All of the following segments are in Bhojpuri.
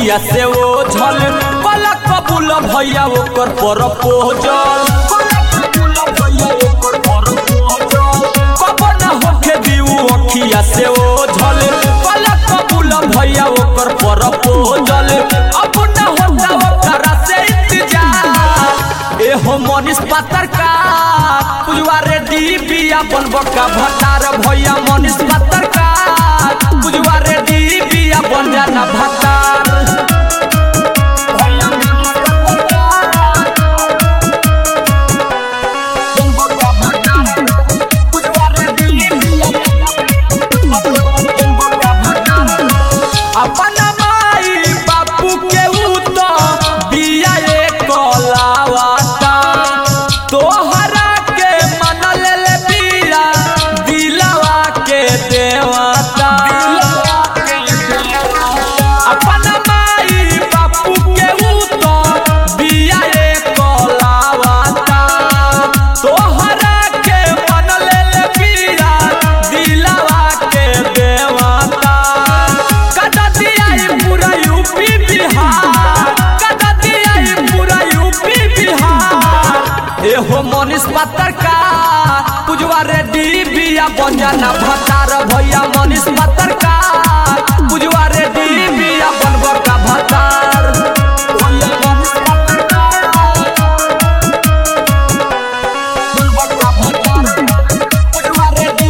अखिया से ओ झल पलक कबूल भैया ओकर पर पोजल कब न होखे दिउ अखिया से ओ झल पलक कबूल भैया ओकर पर पोजल अब न होता ओकरा से इंतजार एहो मनीष पातर का पुजवा रेडी बिया बनब का भतार भैया मनीष पातर का पुजवा रेडी बिया बन जाना भतार अपन माई बापू के ऊ तो बिया एक कलावाता तोहरा के मन ले ले बिया दिलवा के देवता अपन माई बापू के ऊ तो बिया एक कलावाता तोहरा के मन ले ले बिया दिलवा के देवता कदा दिया ये पूरा यूपी बिहार कदा दिया ये पूरा यूपी बिहार एहो मनीष पातर का पुजवा रेडी बिया बन जाना भतार भैया मनीष पातर का पुजवा रेडी बिया बनब का भतार भैया मनीष पातर का बनब का भतार पुजवा रेडी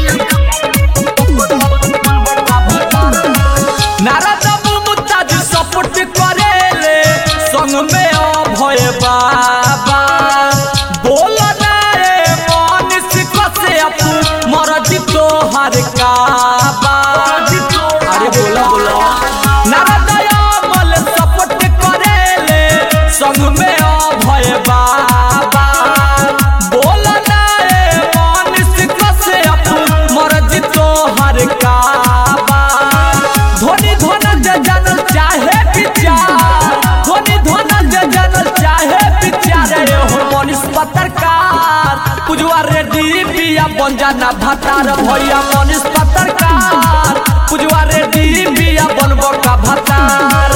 नारद मुमताज सपोर्ट करेले संग में अभय बाबा बोल ना रे मनीष कसे अपू मरजी तोहर काबा अरे बोला बोला नारद अमल सपोर्ट करेले संग में अभय बाबा बोल ना रे मनीष कसे अपू मरजी तोहर काबा धोनी धोन जे जानल चाहे विचार धोनी धोन जे जानल चाहे विचार रे हो मनीष पत्रकार पुजवा रेडी बिया बन जाना भतार भैया मनीष पत्रकार पुजवा रेडी बिया बनबो का भतार